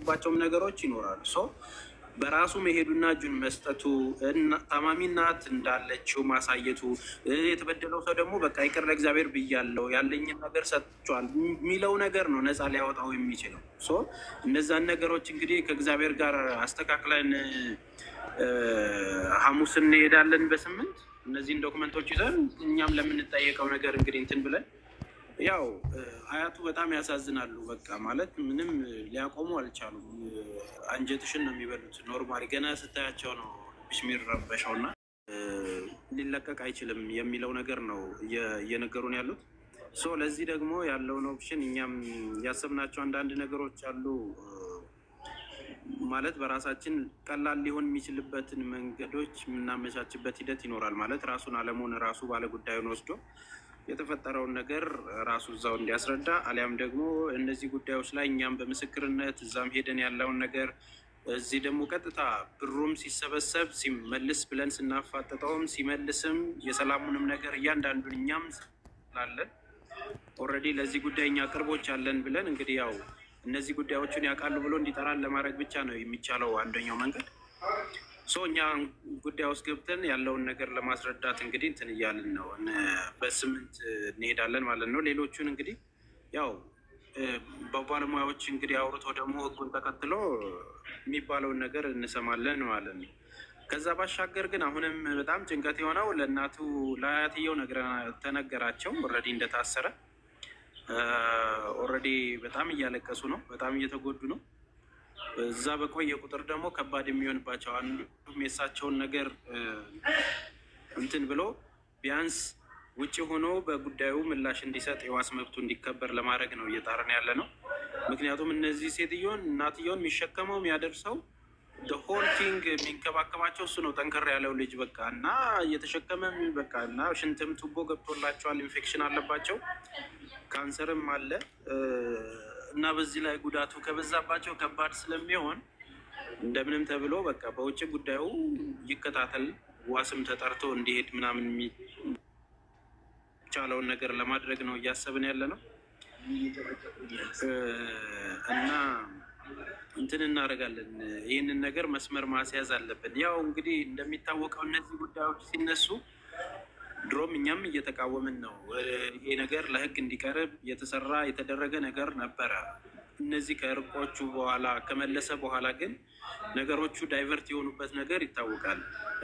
የሚጠይቁባቸውም ነገሮች ይኖራሉ። ሶ በራሱ መሄዱና እጁን መስጠቱ ታማሚ እናት እንዳለችው ማሳየቱ የተበደለው ሰው ደግሞ በቃ ይቅር ለእግዚአብሔር ብያለው ያለኝን ነገር ሰጥቷል የሚለው ነገር ነው ነፃ ሊያወጣው የሚችለው። ሶ እነዛን ነገሮች እንግዲህ ከእግዚአብሔር ጋር አስተካክለን ሐሙስ እንሄዳለን በስምንት እነዚህን ዶክመንቶች ይዘን እኛም ለምንጠየቀው ነገር እንግዲህ እንትን ብለን ያው አያቱ በጣም ያሳዝናሉ። በቃ ማለት ምንም ሊያቆሙ አልቻሉም። አንጀትሽን ነው የሚበሉት። ኖርማሊ ገና ስታያቸው ነው ልብሽ የሚረበሸው እና ሊለቀቅ አይችልም የሚለው ነገር ነው እየነገሩን ያሉት። ሶ ለዚህ ደግሞ ያለውን ኦፕሽን እኛም ያሰብናቸው አንዳንድ ነገሮች አሉ። ማለት በራሳችን ቀላል ሊሆን የሚችልበትን መንገዶች የምናመቻችበት ሂደት ይኖራል። ማለት ራሱን አለሙን ራሱ ባለጉዳዩን ወስዶ የተፈጠረውን ነገር ራሱ እዛው እንዲያስረዳ አሊያም ደግሞ እነዚህ ጉዳዮች ላይ እኛም በምስክርነት እዛም ሄደን ያለውን ነገር እዚህ ደግሞ ቀጥታ ብሩም ሲሰበሰብ ሲመልስ ብለን ስናፋጥጠውም ሲመልስም የሰላሙንም ነገር እያንዳንዱን እኛም ስላለን ኦልሬዲ ለዚህ ጉዳይ እኛ ቅርቦች አለን ብለን እንግዲህ ያው እነዚህ ጉዳዮችን ያውቃሉ ብሎ እንዲጠራን ለማድረግ ብቻ ነው የሚቻለው አንደኛው መንገድ። ሶ እኛ ጉዳይ ውስጥ ገብተን ያለውን ነገር ለማስረዳት እንግዲህ እንትን እያልን ነው። በስምንት እንሄዳለን ማለት ነው። ሌሎቹን እንግዲህ ያው በባለሙያዎች እንግዲህ አውርቶ ደግሞ ሕጉን ተከትሎ የሚባለውን ነገር እንሰማለን ማለት ነው። ከዛ ባሻገር ግን አሁንም በጣም ጭንቀት የሆነው ለእናቱ ለአያትየው ተነገራቸው ኦልሬዲ እንደታሰረ ኦልሬዲ በጣም እያለቀሱ ነው። በጣም እየተጎዱ ነው። እዛ በቆየ ቁጥር ደግሞ ከባድ የሚሆንባቸው አንዱም የእሳቸውን ነገር እንትን ብሎ ቢያንስ ውጭ ሆኖ በጉዳዩ ምላሽ እንዲሰጥ የዋስ መብቱ እንዲከበር ለማድረግ ነው እየጣርን ያለ ነው። ምክንያቱም እነዚህ ሴትዮን እናትየውን የሚሸከመው የሚያደርሰው ሆል ቲንግ የሚንከባከባቸው እሱ ነው። ጠንከር ያለው ልጅ በቃ እና እየተሸከመ በቃ እና ሽንትም ቱቦ ገብቶላቸዋል። ኢንፌክሽን አለባቸው፣ ካንሰርም አለ እና በዚህ ላይ ጉዳቱ ከበዛባቸው ከባድ ስለሚሆን እንደምንም ተብሎ በቃ በውጭ ጉዳዩ ይከታተል፣ ዋስም ተጠርቶ እንዲሄድ ምናምን የሚቻለውን ነገር ለማድረግ ነው እያሰብን ያለ ነው እና እንትን እናደርጋለን። ይህንን ነገር መስመር ማስያዝ አለብን። ያው እንግዲህ እንደሚታወቀው እነዚህ ጉዳዮች ሲነሱ ድሮም እኛም እየተቃወምን ነው። ይሄ ነገር ለሕግ እንዲቀርብ የተሰራ የተደረገ ነገር ነበረ። እነዚህ ከእርቆቹ በኋላ ከመለሰ በኋላ ግን ነገሮቹ ዳይቨርት የሆኑበት ነገር ይታወቃል።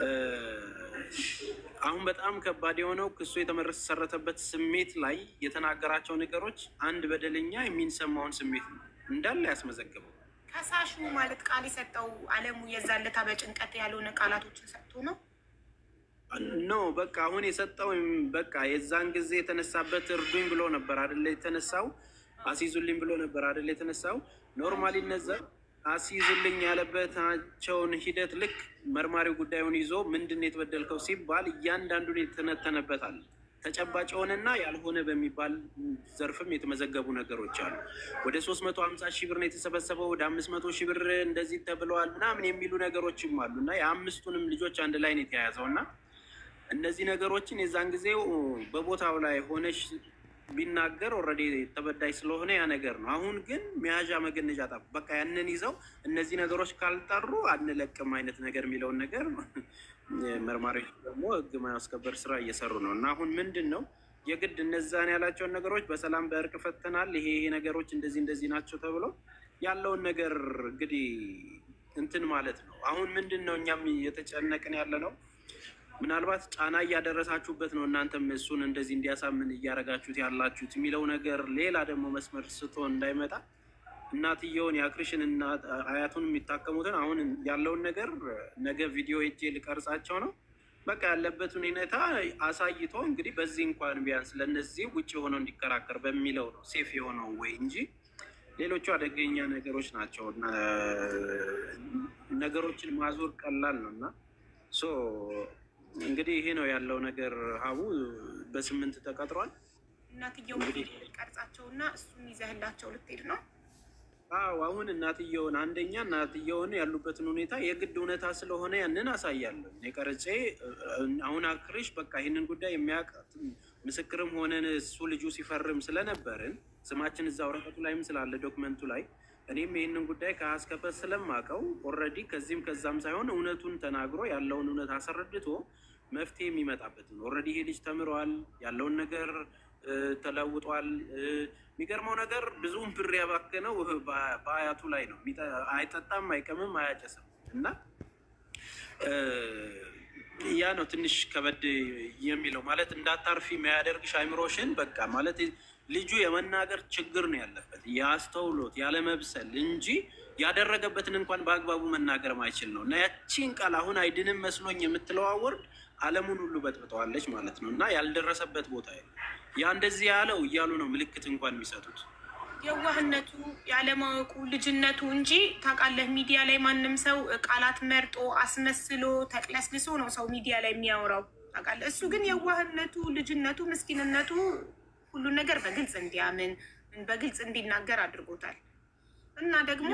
አሁን በጣም ከባድ የሆነው ክሱ የተመሰረተበት ስሜት ላይ የተናገራቸው ነገሮች አንድ በደለኛ የሚንሰማውን ስሜት ነው እንዳለ ያስመዘግበው። ከሳሹ ማለት ቃል የሰጠው አለሙ የዛለታ በጭንቀት ያልሆነ ቃላቶችን ሰጥቶ ነው ኖ በቃ አሁን የሰጠው በቃ የዛን ጊዜ የተነሳበት እርዱኝ ብሎ ነበር አደለ የተነሳው፣ አስይዙልኝ ብሎ ነበር አደለ የተነሳው። ኖርማሊ እነዛ አስይዙልኝ ያለበታቸውን ሂደት ልክ መርማሪው ጉዳዩን ይዞ ምንድን ነው የተበደልከው ሲባል እያንዳንዱን የተነተነበታል። ተጨባጭ የሆነና ያልሆነ በሚባል ዘርፍም የተመዘገቡ ነገሮች አሉ። ወደ ሶስት መቶ ሀምሳ ሺህ ብር ነው የተሰበሰበው፣ ወደ አምስት መቶ ሺህ ብር እንደዚህ ተብለዋል ምናምን የሚሉ ነገሮችም አሉ እና የአምስቱንም ልጆች አንድ ላይ ነው የተያያዘው እና እነዚህ ነገሮችን የዛን ጊዜው በቦታው ላይ ሆነሽ ቢናገር ኦልሬዲ ተበዳይ ስለሆነ ያ ነገር ነው። አሁን ግን መያዣ መገነዣ ጠ በቃ ያንን ይዘው እነዚህ ነገሮች ካልጠሩ አንለቅም አይነት ነገር የሚለውን ነገር መርማሪዎች ደግሞ ሕግ ማስከበር ስራ እየሰሩ ነው እና አሁን ምንድን ነው የግድ እነዛን ያላቸውን ነገሮች በሰላም በእርቅ ፈተናል፣ ይሄ ይሄ ነገሮች እንደዚህ እንደዚህ ናቸው ተብሎ ያለውን ነገር እንግዲህ እንትን ማለት ነው። አሁን ምንድን ነው እኛም እየተጨነቅን ያለ ነው ምናልባት ጫና እያደረሳችሁበት ነው እናንተም እሱን እንደዚህ እንዲያሳምን እያደረጋችሁት ያላችሁት የሚለው ነገር ሌላ ደግሞ መስመር ስቶ እንዳይመጣ እናትየውን የአክርሽን አያቱን የሚታከሙትን አሁን ያለውን ነገር ነገ ቪዲዮ ሄጄ ልቀርጻቸው ነው። በቃ ያለበትን ሁኔታ አሳይቶ እንግዲህ በዚህ እንኳን ቢያንስ ለእነዚህ ውጭ የሆነው እንዲከራከር በሚለው ነው ሴፍ የሆነው ወይ እንጂ ሌሎቹ አደገኛ ነገሮች ናቸው። ነገሮችን ማዞር ቀላል ነው እና ሶ እንግዲህ ይሄ ነው ያለው ነገር። ሀቡ በስምንት ተቀጥሯል። እናትየው ቀርጻቸው እና እሱን ይዘህላቸው ልትሄድ ነው? አዎ አሁን እናትየውን አንደኛ እናትየውን ያሉበትን ሁኔታ የግድ እውነታ ስለሆነ ያንን አሳያለሁ የቀረጼ አሁን አክርሽ በቃ ይህንን ጉዳይ የሚያውቅ ምስክርም ሆነን እሱ ልጁ ሲፈርም ስለነበርን ስማችን እዛ ወረቀቱ ላይም ስላለ ዶክመንቱ ላይ እኔም ይህንን ጉዳይ ከአስከፈት ስለማቀው ኦልሬዲ ከዚህም ከዛም ሳይሆን እውነቱን ተናግሮ ያለውን እውነት አስረድቶ መፍትሄ የሚመጣበትን ኦልሬዲ ይሄ ልጅ ተምረዋል፣ ያለውን ነገር ተለውጧል። የሚገርመው ነገር ብዙውን ብር ያባከነው በአያቱ ላይ ነው። አይጠጣም፣ አይቀምም፣ አያጨስም እና ያ ነው ትንሽ ከበድ የሚለው ማለት እንዳታርፊ የሚያደርግሽ አይምሮሽን በቃ ማለት ልጁ የመናገር ችግር ነው ያለበት የአስተውሎት ያለመብሰል እንጂ ያደረገበትን እንኳን በአግባቡ መናገር ማይችል ነው እና ያቺን ቃል አሁን አይድንም መስሎኝ የምትለው ወርድ ዓለሙን ሁሉ በጥብጠዋለች ማለት ነው እና ያልደረሰበት ቦታ ያ እንደዚህ ያለው እያሉ ነው ምልክት እንኳን የሚሰጡት የዋህነቱ ያለማወቁ ልጅነቱ እንጂ ታውቃለህ፣ ሚዲያ ላይ ማንም ሰው ቃላት መርጦ አስመስሎ ተቅለስልሶ ነው ሰው ሚዲያ ላይ የሚያወራው ታውቃለህ። እሱ ግን የዋህነቱ፣ ልጅነቱ፣ ምስኪንነቱ ሁሉን ነገር በግልጽ እንዲያምን በግልጽ እንዲናገር አድርጎታል። እና ደግሞ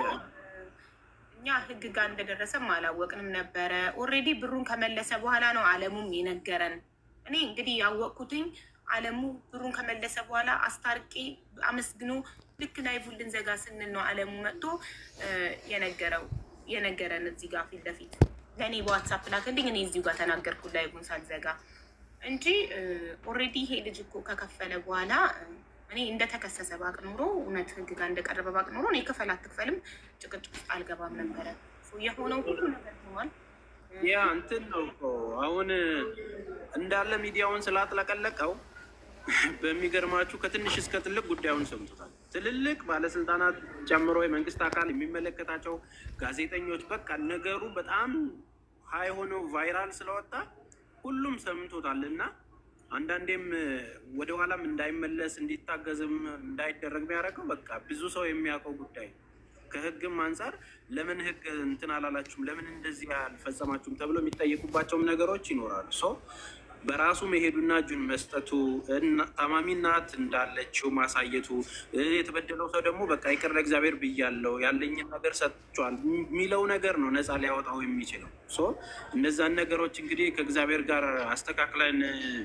እኛ ህግ ጋር እንደደረሰም አላወቅንም ነበረ። ኦልሬዲ ብሩን ከመለሰ በኋላ ነው አለሙም የነገረን። እኔ እንግዲህ ያወቅኩትኝ አለሙ ብሩን ከመለሰ በኋላ አስታርቄ አመስግኖ ልክ ላይቡን ልንዘጋ ስንል ነው አለሙ መጥቶ የነገረው የነገረን እዚህ ጋር ፊት ለፊት ለእኔ በዋትሳፕ ላክልኝ። እኔ እዚሁ ጋር ተናገርኩ ላይቡን ሳልዘጋ እንጂ ኦልሬዲ ይሄ ልጅ እኮ ከከፈለ በኋላ እኔ እንደተከሰሰ ባቅ ኖሮ እውነት ህግ ጋር እንደቀረበ ባቅ ኖሮ እኔ ክፈል አትክፈልም ጭቅጭቅ ውስጥ አልገባም ነበረ። የሆነው ሁሉ ነገር ሆኗል። ያ እንትን ነው እኮ አሁን እንዳለ ሚዲያውን ስላጥለቀለቀው በሚገርማችሁ ከትንሽ እስከ ትልቅ ጉዳዩን ሰምቶታል። ትልልቅ ባለስልጣናት ጨምሮ የመንግስት አካል የሚመለከታቸው ጋዜጠኞች፣ በቃ ነገሩ በጣም ሀይ ሆኖ ቫይራል ስለወጣ ሁሉም ሰምቶታል እና አንዳንዴም ወደኋላም እንዳይመለስ እንዲታገዝም እንዳይደረግ የሚያደርገው በቃ ብዙ ሰው የሚያውቀው ጉዳይ ነው። ከህግም አንጻር ለምን ህግ እንትን አላላችሁም፣ ለምን እንደዚህ አልፈጸማችሁም ተብሎ የሚጠየቁባቸውም ነገሮች ይኖራሉ። ሶ በራሱ መሄዱና እጁን መስጠቱ ታማሚ እናት እንዳለችው ማሳየቱ የተበደለው ሰው ደግሞ በቃ ይቅር ለእግዚአብሔር ብያለው ያለኝን ነገር ሰጥቷል የሚለው ነገር ነው ነፃ ሊያወጣው የሚችለው። ሶ እነዛን ነገሮች እንግዲህ ከእግዚአብሔር ጋር አስተካክለን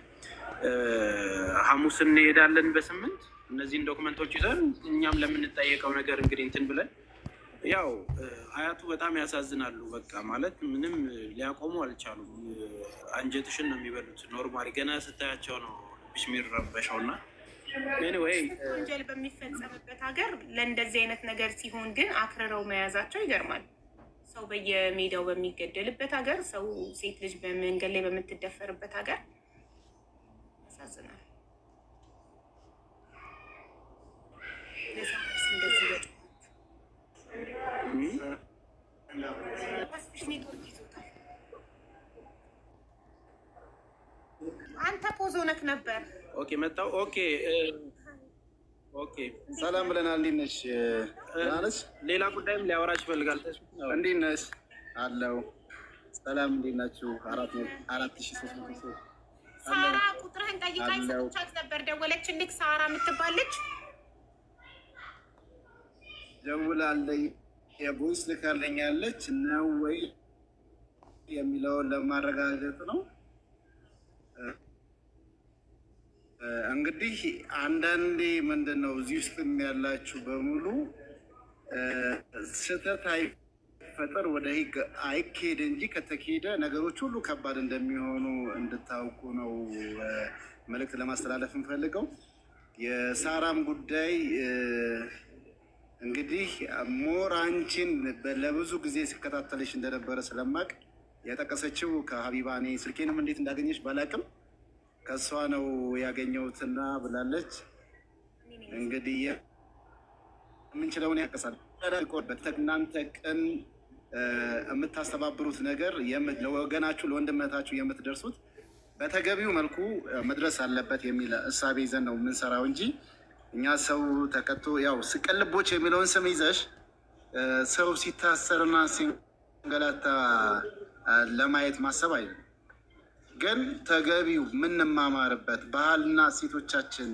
ሐሙስ እንሄዳለን በስምንት እነዚህን ዶክመንቶች ይዘን እኛም ለምንጠየቀው ነገር እንግዲህ እንትን ብለን ያው አያቱ በጣም ያሳዝናሉ። በቃ ማለት ምንም ሊያቆሙ አልቻሉም። አንጀትሽን ነው የሚበሉት። ኖርማሊ ገና ስታያቸው ነው ልብሽ የሚረበሸው እና ኤኒዌይ ወንጀል በሚፈጸምበት ሀገር ለእንደዚህ አይነት ነገር ሲሆን ግን አክርረው መያዛቸው ይገርማል። ሰው በየሜዳው በሚገደልበት ሀገር፣ ሰው ሴት ልጅ በመንገድ ላይ በምትደፈርበት ሀገር ያሳዝናል። እንደዚህ በ አንተ ፖዞ ነክ ነበር። ኦኬ መጣው። ኦኬ ኦኬ። ሰላም ብለናል። እንዴት ነሽ? ደህና ነሽ? ሌላ ጉዳይም ሊያወራች ይፈልጋል። እንዴት ነሽ? አለው። ሰላም እንዴት ናችሁ? አራት አራት ሺ ሶስት መቶ ሰው ሳራ ቁጥርህን ጠይቃኝ ሰጥቻት ነበር። ደወለችልክ ሳራ የምትባለች ደውላለች። የቮይስ ልካለኛለች ነው ወይ የሚለውን ለማረጋገጥ ነው። እንግዲህ አንዳንዴ ምንድን ነው እዚህ ውስጥ ያላችሁ በሙሉ ስህተት አይፈጠር ወደ ሕግ አይካሄድ እንጂ ከተካሄደ ነገሮች ሁሉ ከባድ እንደሚሆኑ እንድታውቁ ነው መልእክት ለማስተላለፍ እንፈልገው። የሳራም ጉዳይ እንግዲህ ሞር አንቺን ለብዙ ጊዜ ሲከታተልሽ እንደነበረ ስለማቅ የጠቀሰችው ከሀቢባ እኔ ስልኬንም እንዴት እንዳገኘች ባላቅም ከእሷ ነው ያገኘሁትና ብላለች። እንግዲህ የምንችለውን ያቀሳል እናንተ ቅን የምታስተባብሩት ነገር ለወገናችሁ ለወንድመታችሁ የምትደርሱት በተገቢው መልኩ መድረስ አለበት የሚል እሳቤ ይዘን ነው የምንሰራው እንጂ እኛ ሰው ተቀጥቶ ያው ስቅልቦች የሚለውን ስም ይዘሽ ሰው ሲታሰርና ሲንገላታ ለማየት ማሰብ አይደለም። ግን ተገቢው የምንማማርበት ባህልና እሴቶቻችን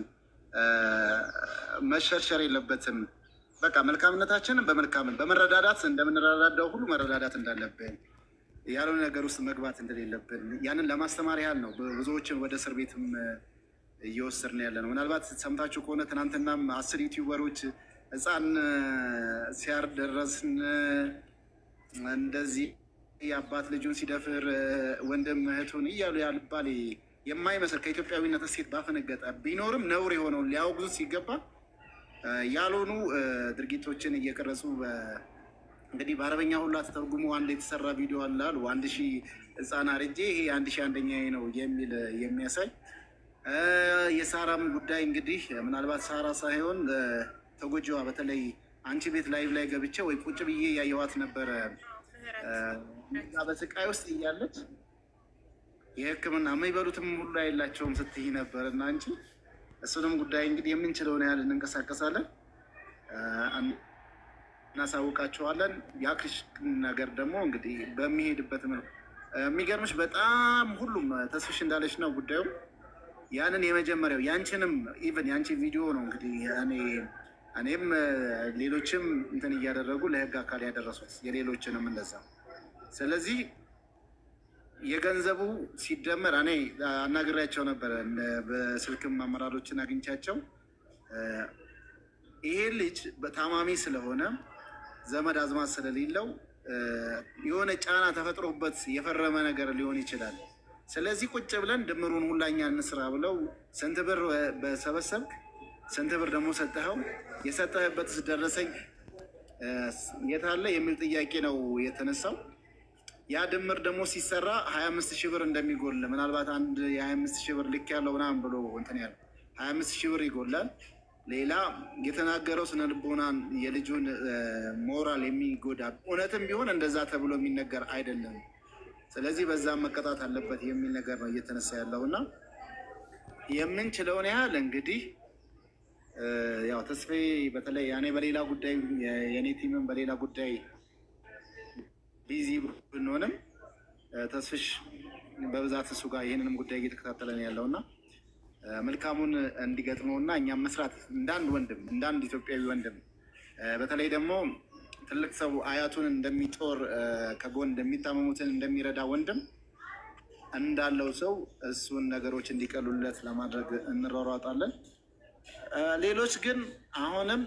መሸርሸር የለበትም። በቃ መልካምነታችንን በመልካምን በመረዳዳት እንደምንረዳዳው ሁሉ መረዳዳት እንዳለብን ያልሆነ ነገር ውስጥ መግባት እንደሌለብን ያንን ለማስተማር ያህል ነው ብዙዎችን ወደ እስር ቤትም እየወሰድን ያለ ነው። ምናልባት ሰምታችሁ ከሆነ ትናንትናም አስር ዩቲዩበሮች ህፃን ሲያርድ ደረስን። እንደዚህ የአባት ልጁን ሲደፍር ወንድም እህቱን እያሉ ያልባል የማይመስል ከኢትዮጵያዊነት እሴት ባፈነገጠ ቢኖርም ነውር የሆነውን ሊያወግዙት ሲገባ ያልሆኑ ድርጊቶችን እየቀረጹ እንግዲህ በአረበኛ ሁላ ተተርጉሞ አንድ የተሰራ ቪዲዮ አለ አሉ አንድ ሺህ ህፃን አርጄ ይሄ አንድ ሺህ አንደኛ ነው የሚል የሚያሳይ የሳራም ጉዳይ እንግዲህ ምናልባት ሳራ ሳይሆን ተጎጂዋ በተለይ አንቺ ቤት ላይቭ ላይ ገብቼ ወይ ቁጭ ብዬ ያየዋት ነበረ በስቃይ ውስጥ እያለች የሕክምና የሚበሉትም ሁሉ የላቸውም ስትይ ነበር እና አንቺ እሱንም ጉዳይ እንግዲህ የምንችለውን ያህል እንንቀሳቀሳለን፣ እናሳውቃቸዋለን። የአክሽ ነገር ደግሞ እንግዲህ በሚሄድበት መልኩ የሚገርምሽ በጣም ሁሉም ተስፍሽ እንዳለች ነው ጉዳዩ ያንን የመጀመሪያው ያንቺንም ኢቨን ያንቺ ቪዲዮ ነው እንግዲህ እኔ እኔም ሌሎችም እንትን እያደረጉ ለህግ አካል ያደረሱት የሌሎችንም እንደዛ። ስለዚህ የገንዘቡ ሲደመር እኔ አናግሬያቸው ነበረ በስልክም አመራሮችን አግኝቻቸው ይሄ ልጅ በታማሚ ስለሆነ ዘመድ አዝማት ስለሌለው የሆነ ጫና ተፈጥሮበት የፈረመ ነገር ሊሆን ይችላል። ስለዚህ ቁጭ ብለን ድምሩን ሁላኛ እንስራ ብለው ስንት ብር በሰበሰብክ ስንት ብር ደግሞ ሰጠኸው? የሰጠህበትስ ደረሰኝ የታለ የሚል ጥያቄ ነው የተነሳው። ያ ድምር ደግሞ ሲሰራ ሀያ አምስት ሺህ ብር እንደሚጎል ምናልባት አንድ የሀያ አምስት ሺህ ብር ልክ ያለው ምናምን ብሎ እንትን ያለ ሀያ አምስት ሺህ ብር ይጎላል። ሌላ የተናገረው ስነ ልቦናን የልጁን ሞራል የሚጎዳ እውነትም ቢሆን እንደዛ ተብሎ የሚነገር አይደለም። ስለዚህ በዛም መቀጣት አለበት የሚል ነገር ነው እየተነሳ ያለው እና የምንችለውን ያህል እንግዲህ ያው ተስፋዬ በተለይ እኔ በሌላ ጉዳይ የእኔ ቲምን በሌላ ጉዳይ ቢዚ ብንሆንም ተስፍሽ በብዛት እሱ ጋር ይህንንም ጉዳይ እየተከታተለ ነው ያለው እና መልካሙን እንዲገጥመው እና እኛም መስራት እንዳንድ ወንድም እንዳንድ ኢትዮጵያዊ ወንድም በተለይ ደግሞ ትልቅ ሰው አያቱን እንደሚጦር ከጎን እንደሚታመሙትን እንደሚረዳ ወንድም እንዳለው ሰው እሱን ነገሮች እንዲቀሉለት ለማድረግ እንሯሯጣለን። ሌሎች ግን አሁንም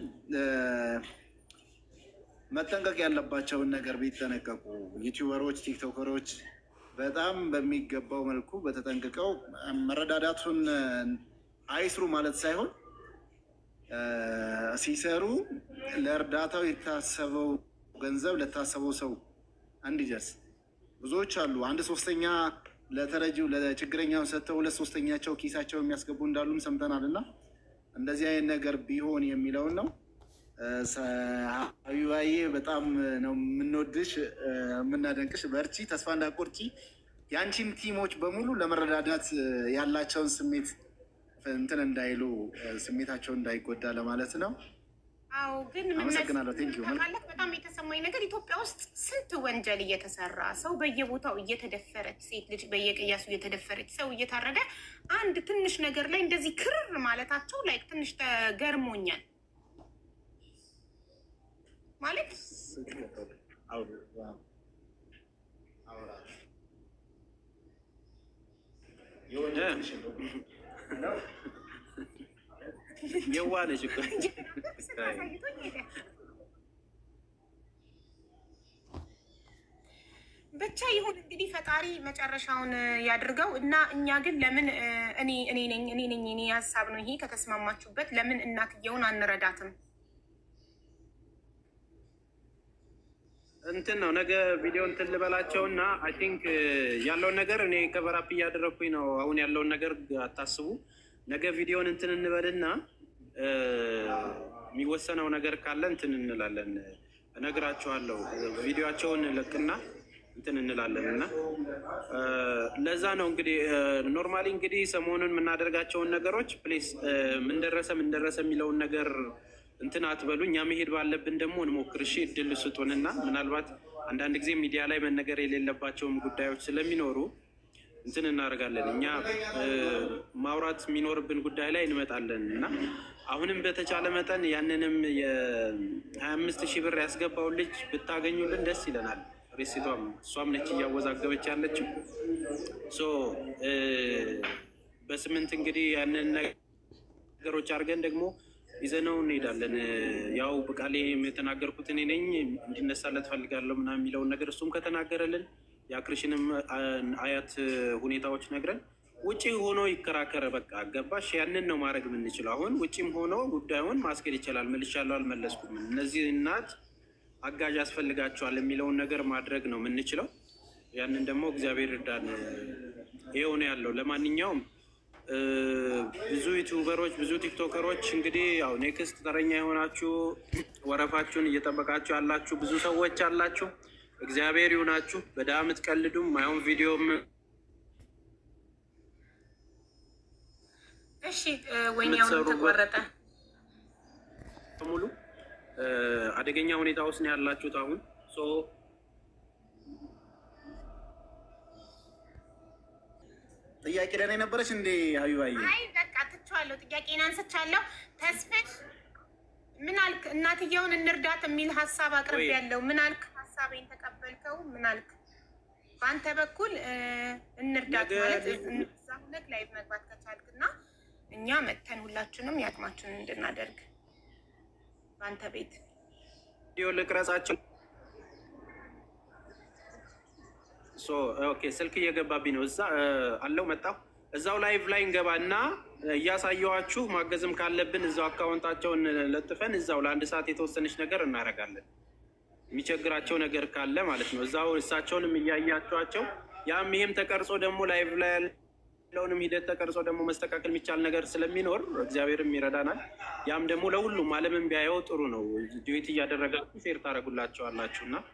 መጠንቀቅ ያለባቸውን ነገር ቢጠነቀቁ ዩቲዩበሮች፣ ቲክቶከሮች በጣም በሚገባው መልኩ በተጠንቅቀው መረዳዳቱን አይስሩ ማለት ሳይሆን ሲሰሩ ለእርዳታው የታሰበው ገንዘብ ለታሰበው ሰው እንዲደርስ ብዙዎች አሉ። አንድ ሶስተኛ ለተረጂው ለችግረኛውን ሰጥተው ሁለት ሶስተኛቸው ኪሳቸው የሚያስገቡ እንዳሉም ሰምተናል እና እንደዚህ አይነት ነገር ቢሆን የሚለውን ነው። ሀቢባዬ በጣም ነው የምንወድሽ የምናደንቅሽ። በርቺ፣ ተስፋ እንዳቆርጪ። የአንቺም ቲሞች በሙሉ ለመረዳዳት ያላቸውን ስሜት እንትን እንዳይሉ ስሜታቸው እንዳይጎዳ ለማለት ነው። አዎ ግን አመሰግናለሁ። ቴንክ ዩ ማለት በጣም የተሰማኝ ነገር ኢትዮጵያ ውስጥ ስንት ወንጀል እየተሰራ ሰው በየቦታው እየተደፈረች ሴት ልጅ በየቅያሱ እየተደፈረች ሰው እየታረደ አንድ ትንሽ ነገር ላይ እንደዚህ ክርር ማለታቸው ላይ ትንሽ ተገርሞኛል። ማለት የዋለች እኮ ብቻ ይሁን እንግዲህ ፈጣሪ መጨረሻውን ያድርገው እና እኛ ግን ለምን እኔ እኔ ነኝ እኔ ነኝ እኔ ሀሳብ ነው ይሄ ከተስማማችሁበት ለምን እናትየውን አንረዳትም? እንትን ነው ነገ ቪዲዮ እንትን ልበላቸው እና አይ ቲንክ ያለውን ነገር እኔ ከበራፕ እያደረግኩኝ ነው። አሁን ያለውን ነገር አታስቡ። ነገ ቪዲዮን እንትን እንበልና የሚወሰነው ነገር ካለ እንትን እንላለን፣ እነግራችኋለሁ። ቪዲዮቸውን ልቅና እንትን እንላለን እና ለዛ ነው እንግዲህ ኖርማሊ እንግዲህ ሰሞኑን የምናደርጋቸውን ነገሮች ፕሌስ ምን ደረሰ ምን ደረሰ የሚለውን ነገር እንትን አትበሉ። እኛ መሄድ ባለብን ደግሞ እንሞክር። እሺ እድል ስጡንና ምናልባት አንዳንድ ጊዜ ሚዲያ ላይ መነገር የሌለባቸውም ጉዳዮች ስለሚኖሩ እንትን እናደርጋለን። እኛ ማውራት የሚኖርብን ጉዳይ ላይ እንመጣለን እና አሁንም በተቻለ መጠን ያንንም የሀያ አምስት ሺህ ብር ያስገባውን ልጅ ብታገኙልን ደስ ይለናል። ሬሲቷም እሷም ነች እያወዛገበች ያለችው ሶ በስምንት እንግዲህ ያንን ነገሮች አድርገን ደግሞ ይዘነው እንሄዳለን። ያው በቃሌ የተናገርኩት እኔ ነኝ እንዲነሳለት ፈልጋለሁ ምናምን የሚለውን ነገር እሱም ከተናገረልን የአክርሽንም አያት ሁኔታዎች ነግረን ውጭ ሆኖ ይከራከረ። በቃ ገባሽ? ያንን ነው ማድረግ የምንችለው። አሁን ውጭም ሆኖ ጉዳዩን ማስኬድ ይችላል። መልሻለሁ፣ አልመለስኩም፣ እነዚህ እናት አጋዥ ያስፈልጋቸዋል የሚለውን ነገር ማድረግ ነው የምንችለው። ያንን ደግሞ እግዚአብሔር እርዳን። ይኸው ነው ያለው። ለማንኛውም ብዙ ዩቲዩበሮች ብዙ ቲክቶከሮች እንግዲህ ያው ኔክስት ተረኛ የሆናችሁ ወረፋችሁን እየጠበቃችሁ ያላችሁ ብዙ ሰዎች አላችሁ። እግዚአብሔር ይሁናችሁ። በድሀ የምትቀልዱም ማይሆን ቪዲዮም እሺ፣ ወይኔውን ተቆረጠ። ሙሉ አደገኛ ሁኔታ ውስጥ ነው ያላችሁት አሁን ጥያቄ ደህና የነበረች እንዴ ሀቢባዬ? አይ በቃ ትቼዋለሁ። ጥያቄን አንስቻለሁ። ተስፍሽ ምን አልክ? እናትየውን እንርዳት የሚል ሀሳብ አቅርብ ያለው ምን አልክ? ሀሳቤን ተቀበልከው? ምን አልክ? በአንተ በኩል እንርዳት ማለት እዛ ሁለት ላይቭ መግባት ከቻልክ እና እኛ መተን ሁላችንም የአቅማችንን እንድናደርግ በአንተ ቤት ቪዲዮ ልቅረጻቸው። ኦኬ ስልክ እየገባብኝ ነው። እዛ አለው መጣሁ። እዛው ላይቭ ላይ እንገባ እና እያሳየዋችሁ ማገዝም ካለብን እዛው አካውንታቸውን ለጥፈን እዛው ለአንድ ሰዓት የተወሰነች ነገር እናደርጋለን። የሚቸግራቸው ነገር ካለ ማለት ነው። እዛው እሳቸውንም እያያቸዋቸው ያም ይሄም ተቀርጾ ደግሞ ላይቭ ላይ ያለውንም ሂደት ተቀርጾ ደግሞ መስተካከል የሚቻል ነገር ስለሚኖር እግዚአብሔርም ይረዳናል። ያም ደግሞ ለሁሉም ዓለምን ቢያየው ጥሩ ነው። ዲዌት እያደረጋችሁ ሼር ታደርጉላቸዋላችሁ እና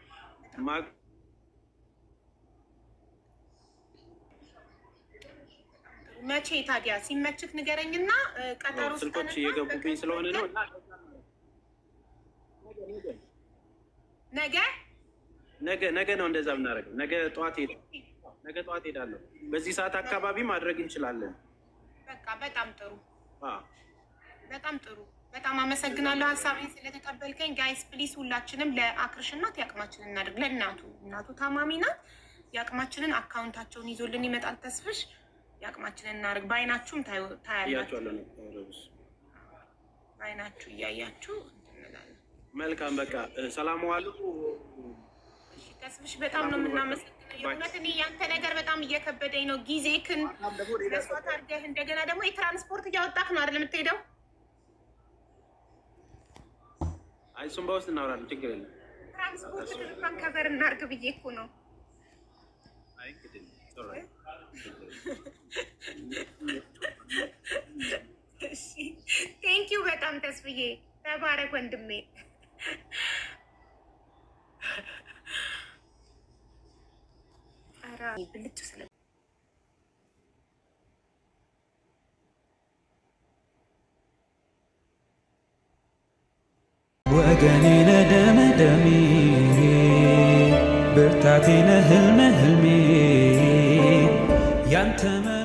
መቼ ታዲያ ሲመችክ ንገረኝና ቀጠሮ ስልኮች እየገቡብኝ ስለሆነ ነው። ነገ ነገ ነገ ነው እንደዛ የምናደርገው። ነገ ጠዋት ሄዳ ነገ ጠዋት ሄዳለሁ። በዚህ ሰዓት አካባቢ ማድረግ እንችላለን። በቃ በጣም ጥሩ በጣም ጥሩ። በጣም አመሰግናለሁ ሀሳቤን ስለተቀበልከኝ። ጋይስ ፕሊስ ሁላችንም ለአክርሽ እናት የአቅማችንን እናድርግ። ለእናቱ እናቱ ታማሚ ናት። የአቅማችንን አካውንታቸውን ይዞልን ይመጣል ተስፍሽ የአቅማችንን እናድርግ። በአይናችሁም ታያላችሁ፣ በአይናችሁ እያያችሁ እንላለን። መልካም በቃ ሰላም ዋሉ። ተስፍሽ በጣም ነው የምናመሰግነው። የእውነት እኔ ያንተ ነገር በጣም እየከበደኝ ነው። ጊዜክን መስዋዕት አድርገህ እንደገና ደግሞ የትራንስፖርት እያወጣክ ነው አይደል የምትሄደው? አይ እሱም በውስጥ እናወራለን፣ ችግር የለም። ትራንስፖርት እንኳን ከበር እናድርግ ብዬ እኮ ነው። ቴንኪው በጣም ተስፍዬ፣ ተባረክ ወንድሜ። ብልጭ ስለ ወገኔ ነህ ደሜ ደሜ ብርታቴ ነህ ህልሜ ህልሜ ያንተ